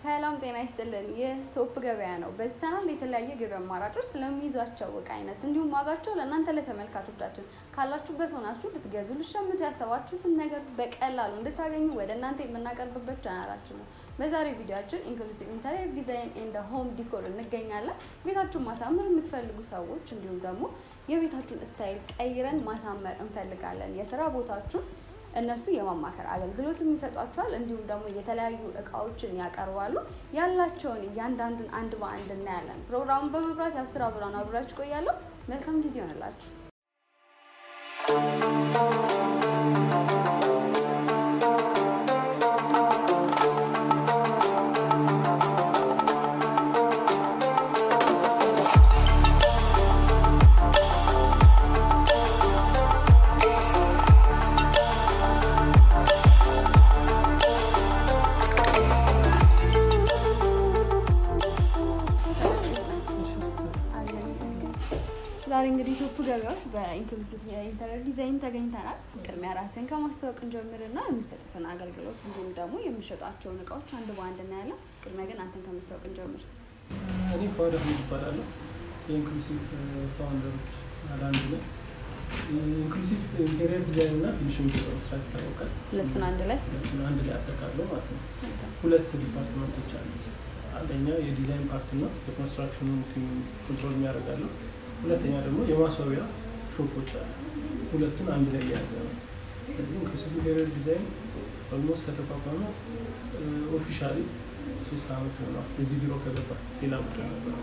ሰላም ጤና ይስጥልን። ይህ ቶፕ ገበያ ነው። በዚህ ቻናል የተለያየ ገበያ አማራጮች ስለሚይዟቸው እቃ አይነት እንዲሁም ዋጋቸው ለእናንተ ለተመልካቾቻችን ካላችሁበት ሆናችሁ ልትገዙ ልሸምቱ ያሰባችሁትን ነገር በቀላሉ እንድታገኙ ወደ እናንተ የምናቀርብበት ቻናላችን ነው። በዛሬ ቪዲዮችን ኢንክሉሲቭ ኢንተሪየር ዲዛይን ኤንድ ሆም ዲኮር እንገኛለን። ቤታችሁን ማሳመር የምትፈልጉ ሰዎች እንዲሁም ደግሞ የቤታችሁን ስታይል ቀይረን ማሳመር እንፈልጋለን የስራ ቦታችሁን እነሱ የማማከር አገልግሎት ይሰጧቸዋል። እንዲሁም ደግሞ የተለያዩ እቃዎችን ያቀርባሉ። ያላቸውን እያንዳንዱን አንድ በአንድ እናያለን። ፕሮግራሙን በመብራት ያብስራ ብርሃኑ አብራችሁ ቆያለሁ። መልካም ጊዜ ይሆንላችሁ። ዛሬ እንግዲህ ቶፕ ገበያዎች በኢንክሉሲቭ የኢንተሪየር ዲዛይን ተገኝተናል። ቅድሚያ ራስን ከማስተዋወቅ እንጀምርና የሚሰጡትን አገልግሎት እንዲሁም ደግሞ የሚሸጧቸውን እቃዎች አንድ በአንድ እናያለን። ቅድሚያ ግን አንተን ከምታወቅ እንጀምር። እኔ ፋውንደር አህመድ እባላለሁ። የኢንክሉሲቭ ፋውንደሮች አንዱ ነው። ኢንክሉሲቭ ኢንቴሪየር ዲዛይን እና ፊኒሽንግ መስራት ይታወቃል። ሁለቱን አንድ ላይ ሁለቱን አንድ ላይ አጠቃለው ማለት ነው። ሁለት ዲፓርትመንቶች አሉት። አንደኛው የዲዛይን ፓርት ነው፣ የኮንስትራክሽኑን ቲም ኮንትሮል የሚያደርጋሉ። ሁለተኛ ደግሞ የማስዋቢያ ሾፖች አሉ። ሁለቱን አንድ ላይ የያዘ ነው። ስለዚህ ኢንክሉሲቭ ኢንቴሪየር ዲዛይን ኦልሞስት ከተቋቋመ ኦፊሻሊ ሶስት አመት ሆኗል። እዚህ ቢሮ ከገባ ሌላ ቦታ ነበረ።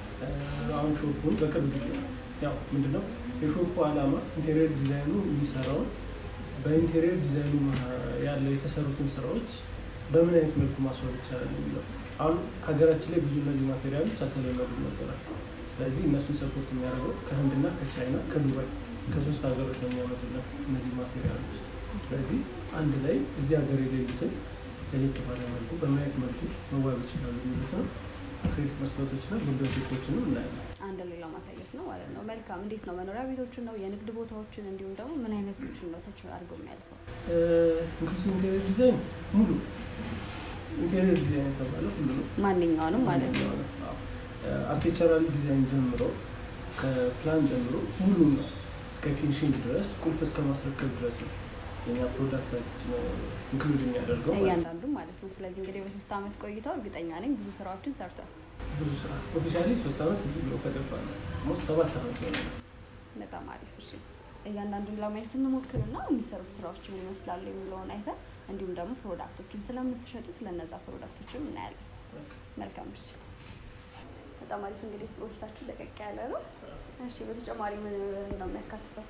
አሁን ሾፑን በቅርብ ጊዜ ነው። ያው ምንድነው የሾፑ ዓላማ ኢንቴሪየር ዲዛይኑ የሚሰራውን በኢንቴሪየር ዲዛይኑ ያለው የተሰሩትን ስራዎች በምን አይነት መልኩ ማስዋብ ይቻላል የሚለው አሁን ሀገራችን ላይ ብዙ እነዚህ ማቴሪያሎች አልተለመዱም ነበራል። ስለዚህ እነሱን ሰፖርት የሚያደርገው ከህንድና ከቻይና ከዱባይ ከሶስት ሀገሮች ነው የሚያመጡልን እነዚህ ማቴሪያሎች። ስለዚህ አንድ ላይ እዚህ ሀገር የሌሉትን ለየት ባለ መልኩ በምን አይነት መልኩ መዋብ ይችላሉ የሚሉትን አክሪሊክ መስታወቶችና ቢልዶቴኮችንም እናያለን። አንድ ላይ ለማሳየት ነው ማለት ነው። መልካም። እንዴት ነው መኖሪያ ቤቶችን ነው የንግድ ቦታዎችን እንዲሁም ደግሞ ምን አይነቶችን ነው ተች አድርገው የሚያልፈው? ኢንክሉሲቭ ኢንቴሪየር ዲዛይን ሙሉ ኢንቴሪየር ዲዛይን የተባለ ሁሉ ነው። ማንኛውንም ማለት ነው። አርኪቴክቸራል ዲዛይን ጀምሮ ከፕላን ጀምሮ ሙሉ ነው እስከ ፊኒሽንግ ድረስ ቁልፍ እስከ ማስረከብ ድረስ ነው የኛ ፕሮዳክት ኢንክሉድ የሚያደርገው ማለት ነው። እያንዳንዱ ማለት ነው። ስለዚህ እንግዲህ በሶስት አመት ቆይታው እርግጠኛ ነኝ ብዙ ስራዎችን ሰርቷል። ብዙ ስራ ኦፊሻሊ ሶስት አመት እዚህ ብሎ ከገባ ነው ሞስት ሰባት አመት ሆነ። በጣም አሪፍ። እሺ እያንዳንዱን ለማየት እንሞክርና የሚሰሩት ስራዎች ምን ይመስላሉ የሚለውን አይተን እንዲሁም ደግሞ ፕሮዳክቶችን ስለምትሸጡ ስለነዛ ፕሮዳክቶችም እናያለን። መልካም። እሺ በጣም አሪፍ። እንግዲህ ኦፊሳችሁ ለቀቅ ያለ ነው። እሺ በተጨማሪ ምን ነው የሚያካትተው?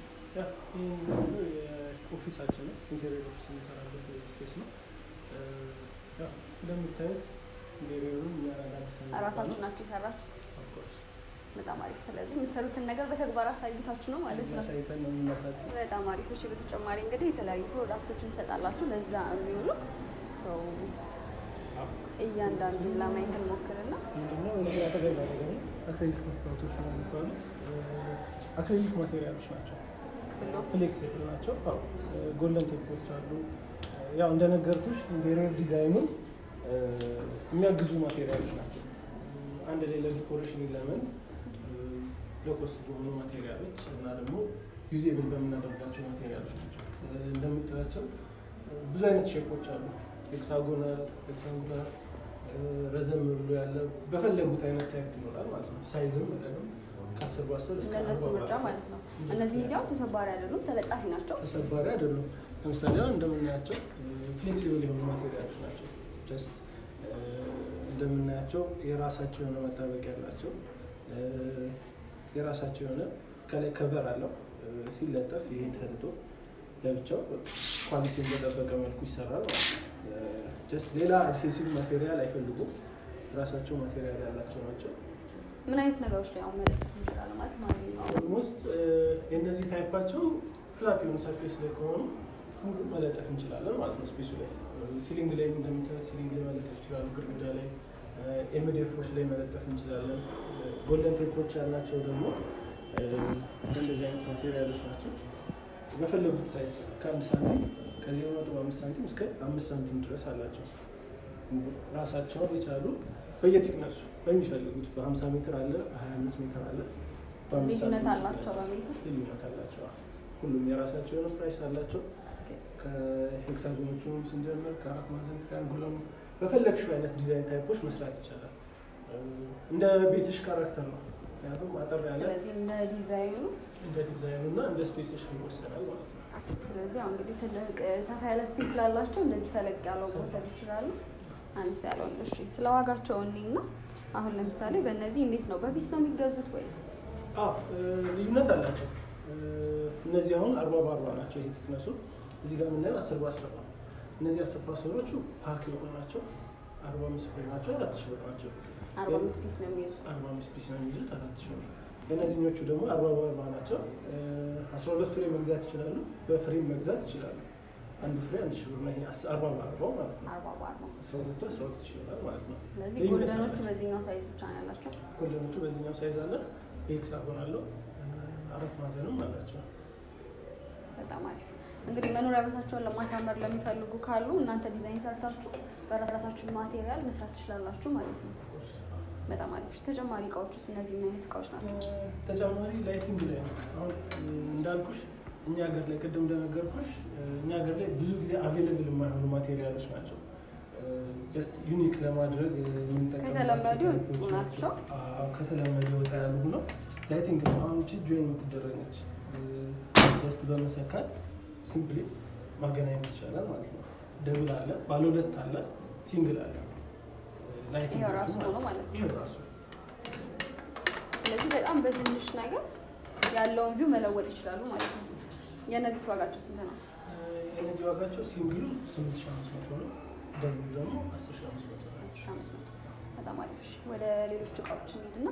ኦፊሳችን ነው ኢንቴሪየር ኦፊስ የሚሰራበት ስፔስ ነው። ያው እንደምታዩት ኢንቴሪየሩን እኛ አዲስ ራሳችሁ ናችሁ የሰራችሁት? በጣም አሪፍ። ስለዚህ የምትሰሩትን ነገር በተግባር አሳይታችሁ ነው ማለት ነው። አሳይተን ነው የምናሳየው። በጣም አሪፍ። እሺ በተጨማሪ እንግዲህ የተለያዩ ፕሮዳክቶችን ትሰጣላችሁ ለዛ የሚውሉ ሰው እያንዳንዱን ለማየት እንሞክርና ምንድነው እዚህ አጠገብ አጠገብ ነው አክሪሊክ መስታወቶች ነው የሚባሉት። አክሪሊክ ማቴሪያሎች ናቸው። ሁሉ ፍሌክሲብል ናቸው። አዎ ጎልደን ቴፖች አሉ። ያው እንደነገርኩሽ ኢንቴሪየር ዲዛይኑን የሚያግዙ ማቴሪያሎች ናቸው። አንድ ላይ ለዲኮሬሽን ኢለመንት ለኮስት በሆኑ ማቴሪያሎች እና ደግሞ ዩዜብል በምናደርጋቸው ማቴሪያሎች ናቸው። እንደምታያቸው ብዙ አይነት ሼፖች አሉ። ሄክሳጎናል፣ ሬክታንጉላር፣ ረዘም ብሎ ያለ በፈለጉት አይነት ታይፕ ይኖራል ማለት ነው። ሳይዝም መጠንም ከአስር በአስር እስከ እንደነሱ አርባ ምርጫ በአርባ ማለት ነው። እነዚህ እንግዲህ አሁን ተሰባሪ አይደሉም፣ ተለጣፊ ናቸው። ተሰባሪ አይደሉም። ለምሳሌ አሁን እንደምናያቸው ፍሌክሲብል የሆኑ ማቴሪያሎች ናቸው። ጀስት እንደምናያቸው የራሳቸው የሆነ መጣበቅ ያላቸው የራሳቸው የሆነ ከላይ ከቨር አለው ሲለጠፍ ይሄ ተልጦ ለብቻው ኳሊቲውን በጠበቀ መልኩ ይሰራል ማለት ነው። ጀስት ሌላ አድሄሲቭ ማቴሪያል አይፈልጉም። ራሳቸው ማቴሪያል ያላቸው ናቸው። ምን አይነት ነገሮች ላይ አሁን መለጠፍ እንችላለን ማለት ማንኛውም ኦልሞስት የእነዚህ ታይፓቸው ፍላት የሆነ ሰርፌስ ላይ ከሆኑ ሙሉ መለጠፍ እንችላለን ማለት ነው። ስፔሱ ላይ ሲሊንግ ላይ እንደምታዩት ሲሊንግ ላይ መለጠፍ ይችላሉ። ግድግዳ ላይ ኤምዲኤፎች ላይ መለጠፍ እንችላለን። ጎልደን ቴፖች ያላቸው ደግሞ እንደዚህ አይነት ማቴሪያሎች ናቸው። በፈለጉት ሳይዝ ከአንድ ሳንቲም ከዜሮ ነጥብ አምስት ሳንቲም እስከ አምስት ሳንቲም ድረስ አላቸው። ራሳቸውን የቻሉ በየቲክነሱ በሚፈልጉት በ50 ሜትር አለ፣ በ25 ሜትር አለ፣ በአምስት ልዩነት ሳንቲም አላቸው በሜትር ልዩነት አላቸው። ሁሉም የራሳቸው የሆነ ፕራይስ አላቸው። ከሄክሳጎኖቹም ስንጀምር ከአራት ማዕዘን ትሪያንጉለም በፈለግሽው አይነት ዲዛይን ታይፖች መስራት ይቻላል። እንደ ቤትሽ ካራክተር ነው። ምክንያቱም አጠር ያለ ስለዚህ እንደ ዲዛይኑ እንደ ዲዛይኑ እና እንደ ስፔስሽ ይወሰናል ማለት ነው። ስለዚህ አሁን እንግዲህ ትልቅ ሰፋ ያለ ስፔስ ላላቸው እንደዚህ ተለቅ ያለው መውሰድ ይችላሉ። አነስ ያለውን እሺ። ስለ ዋጋቸው እኔና አሁን ለምሳሌ በእነዚህ እንዴት ነው በፊት ነው የሚገዙት ወይስ አዎ ልዩነት አላቸው። እነዚህ አሁን አርባ በአርባ ናቸው። ይሄ ቲክነሱ እዚህ ጋር የምናየው አስር በአስር ነው። እነዚህ አስር ፓስወሮቹ ፓክ የሆኑ ናቸው። አርባ አምስት ፍሬ ናቸው። አራት ሺህ ብር ናቸው። አርባ አምስት ፒስ ነው የሚይዙት? አርባ አምስት ፒስ ነው የሚይዙት። አራት ሺህ ብር። የእነዚህኞቹ ደግሞ አርባ በአርባ ናቸው። አስራ ሁለት ፍሬ መግዛት ይችላሉ። በፍሬም መግዛት ይችላሉ። አንዱ ፍሬ አንድ ሺህ ብር ነው። ይሄ አስ- አርባ በአርባው ማለት ነው። አርባ በአርባ አስራ ሁለቱ አስራ ሁለት ሺህ ይሆናል ማለት ነው። ስለዚህ ልዩነት ጎልደኖቹ አላቸው። በዚህኛው ሳይዝ ብቻ ነው ያላቸው። ጎልደኖቹ በዚህኛው ሳይዝ አለ። በሄክሳጎን አለው። አራት ማዕዘንም አላቸው። በጣም አሪፍ። እንግዲህ መኖሪያ ቤታቸውን ለማሳመር ለሚፈልጉ ካሉ እናንተ ዲዛይን ሰርታችሁ በራሳችሁ ማቴሪያል መስራት ትችላላችሁ ማለት ነው። በጣም አሪፍ። ተጨማሪ እቃዎች ውስጥ እነዚህ ምን አይነት እቃዎች ናቸው? ተጨማሪ ላይቲንግ ላይ ነው። አሁን እንዳልኩሽ እኛ ሀገር ላይ ቅድም እንደነገርኩሽ እኛ ሀገር ላይ ብዙ ጊዜ አቬይለብል የማይሆኑ ማቴሪያሎች ናቸው። ጀስት ዩኒክ ለማድረግ የምንጠቀምባቸው ከተለመዱ የወጡ ታይፖች ናቸው። አዎ፣ ከተለመደ ወጣ ያሉ ነው። ላይቲንግ ነው። አሁን ቺ ጆይን የምትደረግ ነች። ጀስት በመሰካት ሲምፕሊ ማገናኘት ይቻላል ማለት ነው። ደብል አለ፣ ባለ ሁለት አለ፣ ሲንግል አለ። ላይቲንጎቹ ይሄው ራሱ ማለት ሆኖ ማለት ነው። ይሄው ራሱ ስለዚህ በጣም በትንሽ ነገር ያለውን ቪው መለወጥ ይችላሉ ማለት ነው። የእነዚህ ዋጋቸው ስንት ነው? የእነዚህ ዋጋቸው ሲንግሉ 8500 ነው። ደብሉ ደግሞ 10500 ነው። አስር ሺህ አምስት መቶ በጣም አሪፍ። እሺ፣ ወደ ሌሎች እቃዎች እንሂድና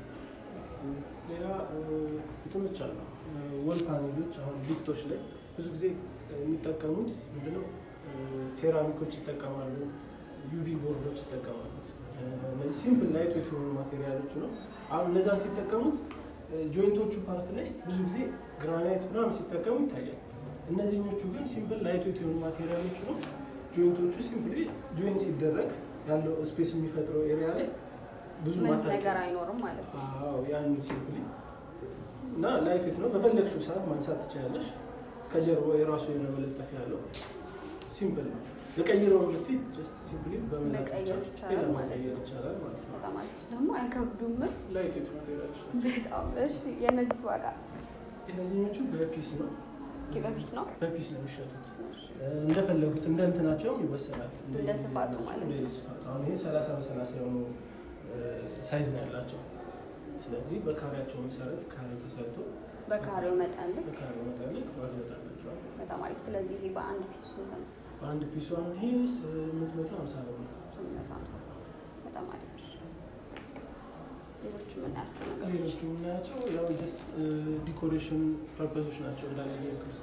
ሌላ እንትኖች አሉ። ወል ፓኔሎች አሁን ሊፍቶች ላይ ብዙ ጊዜ የሚጠቀሙት ምንድነው? ሴራሚኮች ይጠቀማሉ፣ ዩቪ ቦርዶች ይጠቀማሉ። እነዚህ ሲምፕል ላይት ዌት የሆኑ ማቴሪያሎች ነው። አሁን እነዛን ሲጠቀሙት ጆይንቶቹ ፓርት ላይ ብዙ ጊዜ ግራናይት ምናምን ሲጠቀሙ ይታያል። እነዚህኞቹ ግን ሲምፕል ላይት ዌት የሆኑ ማቴሪያሎች ነው። ጆይንቶቹ ሲምፕሊ ጆይን ሲደረግ ያለው ስፔስ የሚፈጥረው ኤሪያ ላይ ብዙ ምን ማታ ነገር አይኖርም ማለት ነው። አዎ ያን ሲምፕሊ እና ላይት ዌት ነው። በፈለግሽው ሰዓት ማንሳት ትችላለሽ። ከጀርባ የራሱ የሆነ መለጠፊያ ያለው ሲምፕል ነው። ለቀይረው ልፊት ጀስት ሲምፕሊ በመላክ መቀየር ብቻ ይቻላል ሌላ ማለት መቀየር ነው። ይቻላል ማለት ነው። በጣም አሪፍ ደግሞ አይከብዱም። ላይት ዌት ማቴሪያሎች ናቸው። በጣም እሺ። የእነዚህ ዋጋ እነዚህኞቹ በፒስ ነው በፒስ ነው። በፒስ ነው የሚሸጡት። እንደፈለጉት እንደ እንትናቸውም ይወሰናል። እንደ ስፋቱ ማለት ነው። እንደ ስፋቱ አሁን ይሄ ሰላሳ በሰላሳ የሆኑ ሳይዝ ነው ያላቸው። ስለዚህ በካሬያቸው መሰረት ካሬ ተሰርቶ በካሬው መጠን ልክ በካሬው መጠን ልክ ዋጋ ይወጣላቸዋል። በጣም አሪፍ። ስለዚህ ይሄ በአንድ ፒሱ ስንት ነው? በአንድ ፒሱ አሁን ይሄ ስምንት መቶ ሀምሳ ብር ነው። ስምንት መቶ ሀምሳ በጣም አሪፍ። እሺ። ሌሎች የምናያቸው ነገሮች ሌሎቹ የምናያቸው ያው ጀስት ዲኮሬሽን ፐርፐዞች ናቸው እንዳለ የክርስ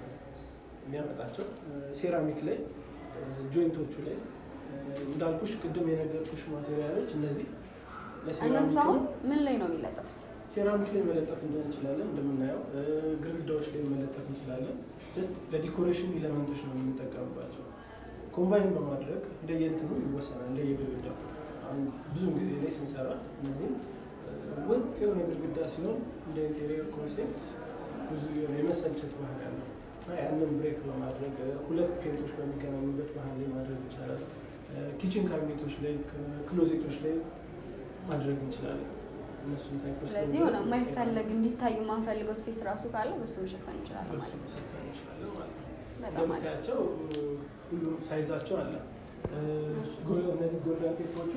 የሚያመጣቸው ሴራሚክ ላይ ጆይንቶቹ ላይ እንዳልኩሽ ቅድም የነገርኩሽ ማቴሪያሎች እነዚህ እነሱ ለሴራሚክ አሁን ምን ላይ ነው የሚለጠፉት? ሴራሚክ ላይ መለጠፍ እንችላለን። እንደምናየው ግድግዳዎች ላይ መለጠፍ እንችላለን። ጀስት ለዲኮሬሽን ኤሌመንቶች ነው የምንጠቀምባቸው። ኮምባይን በማድረግ እንደየእንትኑ ይወሰናል፣ እንደየግድግዳው። አሁን ብዙ ጊዜ ላይ ስንሰራ እነዚህም ወጥ የሆነ ግድግዳ ሲሆን እንደ ኢንቴሪየር ኮንሴፕት ብዙ የሆነ የመሰልቸት ባህል ያለው እና ያንን ብሬክ በማድረግ ሁለት ፔንቶች በሚገናኙበት ባህል ላይ ማድረግ ይቻላል። ኪችን ካቢኔቶች ላይ ክሎዜቶች ላይ ማድረግ እንችላለን። እነሱን ታይፖች ስለዚህ የሆነ የማይፈለግ እንዲታይ የማንፈልገው ስፔስ ራሱ ካለ በሱ መሸፈን እንችላለን በሱ ማለት ነው። መሰልጠን እንችላለን ማለት ነው። በጣም አሪፍ። እንደምታያቸው ሁሉም ሳይዛቸው አለ። ጎል- እነዚህ ጎልደን ቴፖቹ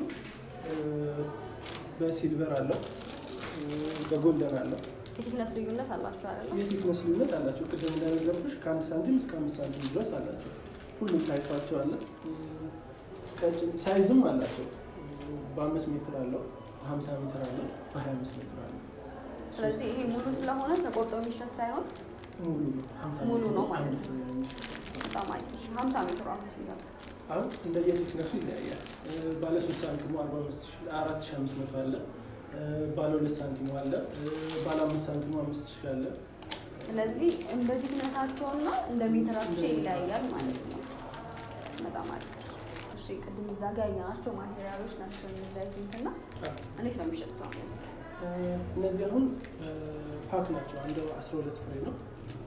በሲልቨር አለው፣ በጎልደን አለው። የቲክነስ ልዩነት አላቸው አይደለም? የቴክነስ ልዩነት አላቸው። ቅድም እንደነገርኩሽ ከአንድ ሳንቲም እስከ አምስት ሳንቲም ድረስ አላቸው። ሁሉም ታይፓቸው አለ። ቀጭን ሳይዝም አላቸው። በአምስት ሜትር አለው፣ በሀምሳ ሜትር አለው፣ በሀያ አምስት ሜትር አለው። ስለዚህ ይሄ ሙሉ ስለሆነ ተቆርጦ የሚሸጥ ሳይሆን ሙሉ ነው። 50 ሙሉ ሜትር ነው ማለት ነው። አንድ የሚሸጥ በጣም አሪፍ። እሺ፣ ሀምሳ ሜትሩ አሁን ስንት ነው? አሁን እንደየቴክነሱ ይለያያል። ባለ ሶስት ሳንቲሙ አራት ሺ አምስት መቶ አለ። ባለ ሁለት ሳንቲሙ አለ። ባለ አምስት ሳንቲሙ አምስት ሺ አለ። ስለዚህ እንደ ቲክነሳቸውና እንደ ሜትራቸው ይለያያል ማለት ነው። በጣም አሪፍ። እሺ፣ ቅድም እዛ ጋር ያየናቸው ማቴሪያሎች ናቸው እነዚህ አይ ቲንክ እና እንዴት ነው የሚሸጡት? አሁን እነዚህ እነዚህ አሁን ፓክ ናቸው። አንዱ አስራ ሁለት ፍሬ ነው።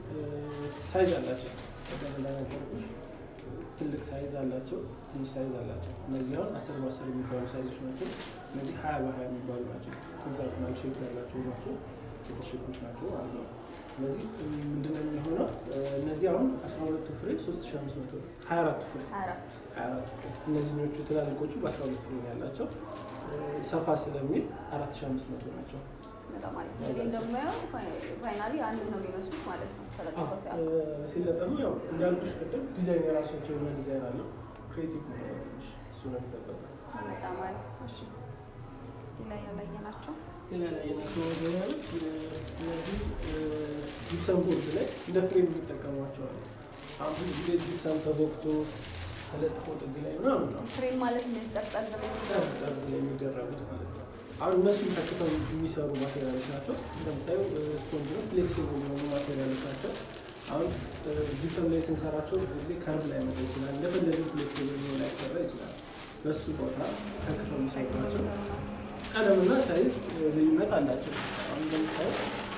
ሳይዝ አላቸው። ቀደም እንደነገርኩሽ ትልቅ ሳይዝ አላቸው፣ ትንሽ ሳይዝ አላቸው። እነዚህ አሁን አስር በአስር የሚባሉ ሳይዞች ናቸው። እነዚህ ሀያ በሀያ የሚባሉ ናቸው። ሄክዛጎናል ሼፕ ያላቸው ናቸው። ሴት ሼፖች ናቸው ማለት ነው። ስለዚህ ምንድነው የሚሆነው? እነዚህ አሁን አስራ ሁለቱ ፍሬ ሶስት ሺ አምስት መቶ ሀያ አራቱ ፍሬ ሀያ አራት ሀያ አራቱ ፍሬ እነዚህኞቹ ትላልቆቹ በአስራ ሁለት ፍሬ ነው ያላቸው። ሰፋ ስለሚል አራት ሺ አምስት መቶ ናቸው። በጣም አሪፍ እንግዲህ እንደማየው ፋይናሊ አንድ ነው የሚመስሉት ማለት ነው ተለጥፈው ሲያልቁ። ሲለጠሙ ያው እንዳልኩሽ ቅድም ዲዛይን የራሳቸው የሆነ ዲዛይን አለው። ክሬቲቭ ነው ትንሽ እሱ ነው የሚጠበቀው። በጣም አሪፍ እሺ። ሌላ ያላየናቸው ሌላ ላይ የናቸው ዲዛይኖች እነዚህ ጂፕሰም ቦርድ ላይ እንደ ፍሬም የሚጠቀሟቸው አሉ። አሁን ብዙ ጊዜ ጂፕሰም ተቦክቶ ተለጥፎ ጥግ ላይ ምናምን ነው ፍሬም ማለት እንደዚህ ጠርጠር ብለው ጠርዝ ላይ የሚደረጉት ማለት ነው። አሁን እነሱን ተክተው የሚሰሩ ማቴሪያሎች ናቸው። እንደምታዩ ስፖንጅ ነው፣ ፍሌክሲብል የሆኑ ማቴሪያሎች ናቸው። አሁን ጂፕሰም ላይ ስንሰራቸው ብዙ ጊዜ ከርብ ላይ መጣ ይችላል፣ እንደፈለገ ፍሌክሲብል ሆኖ ላይሰራ ይችላል። በሱ ቦታ ተክተው የሚሰሩ ናቸው። ቀለምና ሳይዝ ልዩነት አላቸው። አሁን እንደምታዩ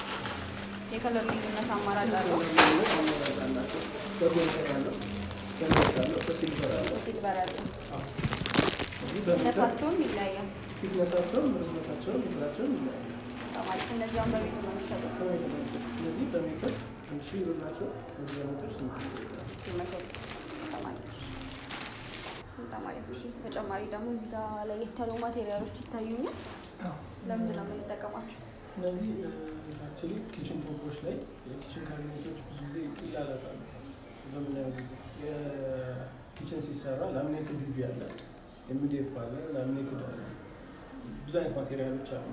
የከለር ልዩነት አማራጭ አለው። ልዩነት አማራጭ አላቸው። በጎልደር አለው፣ በነጭ አለው፣ በሲልቨር አለው። ሲልቨር ያለው አዎ። እዚህ በሜትር እነሳቸውም ይለያያል። ፊትነሳቸውም ርዝመታቸውም ሜትራቸውም ይለያል። በጣም አሪፍ እነዚህ አሁን በቤት ነው የሚሸጡት። እነዚህ በሜትር አንድ ሺህ ብር ናቸው። እነዚህ በሜትር ስምንት ሺህ ብር ናቸው። ሲመጡ በጣም አሪፍ በጣም አሪፍ። እሺ ተጨማሪ ደግሞ እዚህ ጋር ለየት ያሉ ማቴሪያሎች ይታዩኛል። ለምንድን ነው የምንጠቀማቸው? እነዚህ አክቹዋሊ ኪችን ቶፖች ላይ የኪችን ካቢኔቶች ብዙ ጊዜ ይላላጣሉ። በምናየው ጊዜ የኪችን ሲሰራ ላሚኔትድ ቪቪ አለ፣ ኤምዲኤፍ አለ፣ ላሚኔትድ አለ። ብዙ አይነት ማቴሪያሎች አሉ።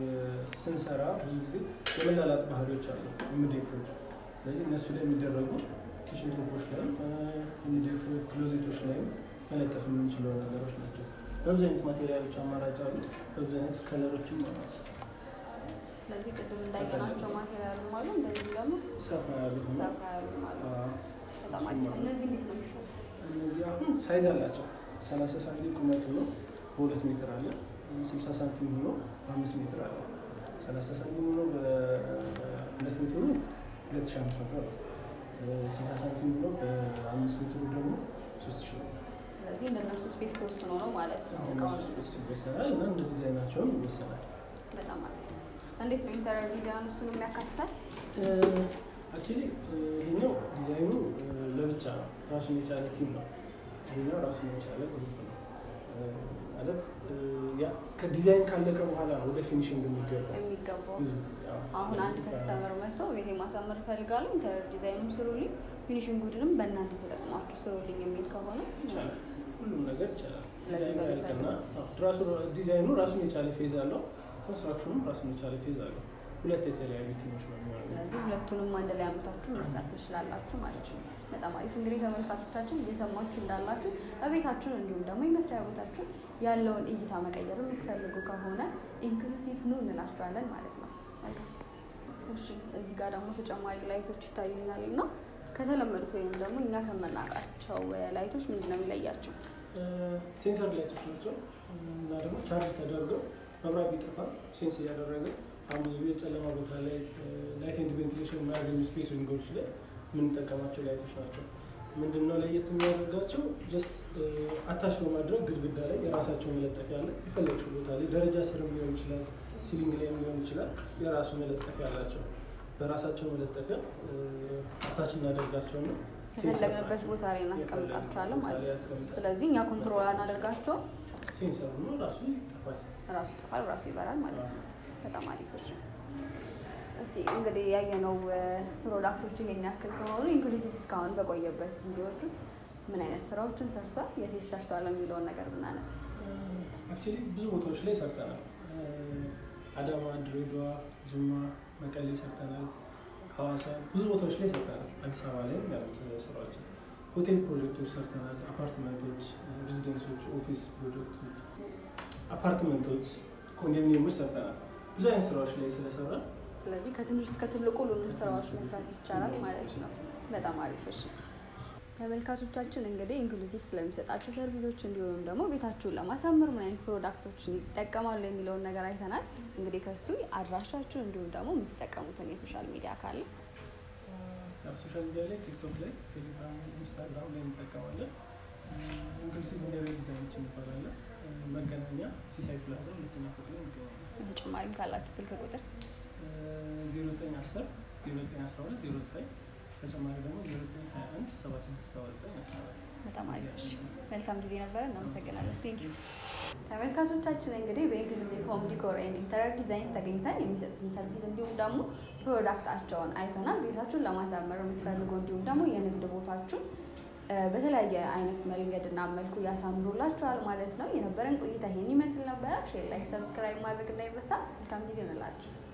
ስንሰራ ብዙ ጊዜ የመላላጥ ባህሪዎች አሉ ኤምዲኤፎቹ። ስለዚህ እነሱ ላይ የሚደረጉ ኪችን ቶፖች ላይም ኤምዲኤፍ ክሎዜቶች ላይም መለጠፍ የምንችለው ነገሮች ናቸው። በብዙ አይነት ማቴሪያሎች አማራጭ አሉ። በብዙ አይነት ከለሮችም አሏት። ስለዚህ ቅድም እንዳየናቸው ማቴሪያልም አሉ፣ እንደዚህ ደግሞ ሰፋ ያሉ ሆኖ ሰፋ ያሉ አሉ። አዎ፣ በጣም አሪፍ። እነዚህ እንዴት ነው የሚሸጡት? እነዚህ አሁን ሳይዝ አላቸው። ሰላሳ ሳንቲም ቁመት ሆኖ በሁለት ሜትር አለ። ስልሳ ሳንቲም ሆኖ በአምስት ሜትር አለ። ሰላሳ ሳንቲም ሆኖ በሁለት ሜትሩ ሁለት ሺህ አምስት መቶ ነው። ስልሳ ሳንቲም ሆኖ በአምስት ሜትሩ ደግሞ ሶስት ሺህ ነው። ስለዚህ እንደነሱ ስፔስ ተወስኖ ነው ማለት ነው አሁን እቃውን እሱ ስፔስ ይወሰናል እና እንደ ዲዛይናቸውም ይወሰናል። በጣም አሪፍ። እንዴት ነው ኢንተሪየር ዲዛይን እሱን የሚያካትታል? አክቹዋሊ ይሄኛው ዲዛይኑ ለብቻ ነው፣ ራሱን የቻለ ቲም ነው። ይሄኛው ራሱን የቻለ ግሩፕ ነው ማለት ያ ከዲዛይን ካለቀ በኋላ ነው ወደ ፊኒሽንግ የሚገባው። የሚገባው ብዙ ጊዜ አዎ። አሁን አንድ ስለዚህ ከስተመር መጥቶ ቤቴ ማሳመር እፈልጋለሁ ኢንተሪየር ዲዛይኑም ስሩልኝ፣ ፊኒሽንግ ጉድንም በእናንተ ተጠቅማችሁ ስሩልኝ የሚል ከሆነ ይቻላል፣ ሁሉም ነገር ይቻላል። ስለዚህ ዲዛይኑ ያልቅና በሚፈልጉት አዎ፣ ራሱ ዲዛይኑ ራሱን የቻለ ፌዝ አለው፣ ኮንስትራክሽኑም ራሱን የቻለ ፌዝ አለው። ሁለት የተለያዩ ቲሞች ነው የሚሆነው። ስለዚህ ሁለቱንም አንድ ላይ አምታችሁ መስራት ትችላላችሁ ማለት ነው። በጣም አሪፍ እንግዲህ ተመልካቾቻችን እየሰማችሁ እንዳላችሁ በቤታችሁን እንዲሁም ደግሞ የመስሪያ ቦታችሁን ያለውን እይታ መቀየር የምትፈልጉ ከሆነ ኢንክሉሲቭ ኑ እንላችኋለን ማለት ነው። መልካም እሺ፣ እዚህ ጋር ደግሞ ተጨማሪ ላይቶች ይታዩኛል እና ከተለመዱት ወይም ደግሞ እኛ ከምናውቃቸው ላይቶች ምንድን ነው የሚለያቸው? ሴንሰር ላይቶች ናቸው እና ደግሞ ቻርጅ ተደርገው መብራት ቢጠፋ ሴንስ እያደረገ አሁን ብዙ ጊዜ ጨለማ ቦታ ላይ ላይት ኤንድ ቬንቲሌሽን የማያገኙ ስፔስ ዊንጎች ላይ የምንጠቀማቸው ላይቶች ናቸው። ምንድነው ለየት የሚያደርጋቸው? ጀስት አታች በማድረግ ግድግዳ ላይ የራሳቸው መለጠፊያ አለ። የፈለግሽው ቦታ ላይ ደረጃ ስርም ሊሆን ይችላል፣ ሲሊንግ ላይም ሊሆን ይችላል። የራሱ መለጠፊያ አላቸው። በራሳቸው መለጠፊያ አታች እናደርጋቸውና ከፈለግንበት ቦታ ላይ እናስቀምጣቸዋለን ማለት ነው። ስለዚህ እኛ ኮንትሮል አናደርጋቸው ሴንሰሩ ነው ራሱ ይጠፋል። ራሱ ይጠፋል፣ ራሱ ይበራል ማለት ነው። በጣም አሪፍ እሺ። እስቲ እንግዲህ ያየነው ፕሮዳክቶች ይሄን ያክል ከሆኑ ኢንክሉሲቭ እስካሁን በቆየበት ጊዜዎች ውስጥ ምን አይነት ስራዎችን ሰርቷል፣ የት ሰርቷል የሚለውን ነገር ብናነሳ አክቹዋሊ ብዙ ቦታዎች ላይ ሰርተናል። አዳማ፣ ድሬዳዋ፣ ጅማ፣ መቀሌ ሰርተናል። ሐዋሳ ብዙ ቦታዎች ላይ ሰርተናል። አዲስ አበባ ላይም ያሉት ስራዎች ሆቴል ፕሮጀክቶች ሰርተናል። አፓርትመንቶች፣ ሬዚደንሶች፣ ኦፊስ ፕሮጀክቶች፣ አፓርትመንቶች፣ ኮንዶሚኒየሞች ሰርተናል። ብዙ አይነት ስራዎች ላይ ስለሰራ ስለዚህ ከትንሽ እስከ ትልቁ ሁሉንም ስራዎች መስራት ይቻላል ማለት ነው። በጣም አሪፍ እሺ። ተመልካቾቻችን እንግዲህ ኢንክሉሲቭ ስለሚሰጣቸው ሰርቪሶች እንዲሁም ደግሞ ቤታችሁን ለማሳመር ምን አይነት ፕሮዳክቶችን ይጠቀማሉ የሚለውን ነገር አይተናል። እንግዲህ ከሱ አድራሻችሁን እንዲሁም ደግሞ የምትጠቀሙትን የሶሻል ሚዲያ ካለ ያው ሶሻል ሚዲያ ላይ ቲክቶክ ላይ፣ ቴሌግራም፣ ኢንስታግራም ላይ እንጠቀማለን። ኢንክሉሲቭ ኢንቴሪየር ዲዛይኖች እንባላለን። መገናኛ ሲሳይ ፕላዛ ሁለተኛ ፎቅ ላይ እንገኛለን። በተጨማሪም ካላችሁ ስልክ ቁጥር 0910 0912 09 ተጨማሪ ደግሞ 0921 7679 በጣም አሪፍ እሺ። መልካም ጊዜ ነበረ። እናመሰግናለን። ቴንክ ዩ ተመልካቾቻችን እንግዲህ በኢንክሉሲቭ ሆም ዲኮር ኤንድ ኢንተሪየር ዲዛይን ተገኝተን የሚሰጡትን ሰርቪስ እንዲሁም ደግሞ ፕሮዳክታቸውን አይተናል። ቤታችሁን ለማሳመር የምትፈልጉ እንዲሁም ደግሞ የንግድ ቦታችሁን በተለያየ አይነት መንገድና መልኩ ያሳምሩላችኋል ማለት ነው። የነበረን ቆይታ ይሄን ይመስል ነበረ። ሼር፣ ላይክ፣ ሰብስክራይብ ማድረግ እንዳይረሳ። መልካም ጊዜ ይሆንላችሁ።